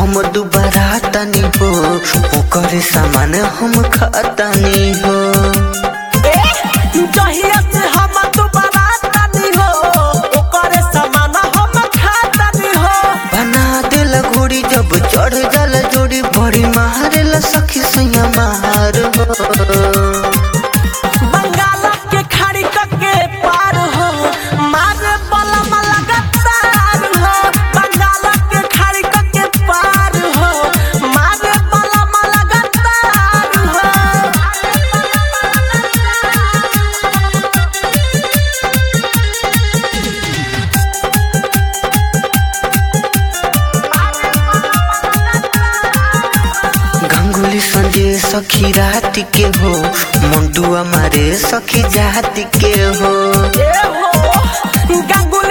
हम दुबारा तनी हो ओकर सामान हम खतानी हो जहिया से हम दोबारा तनी हो ओकरे समान हम खातनी हो बना दिल घोड़ी जब चढ़ जल जोड़ी बड़ी मारेला सखी सैया मार हो बंगाल के खाड़ी के पार हो मारे बलम लगातार हो बंगाल के खाड़ी के पार हो मारे बलम लगातार हो गंगुली संजय सखी रात के हो मंटुआ मारे सखी जात के हो ए हो गंगू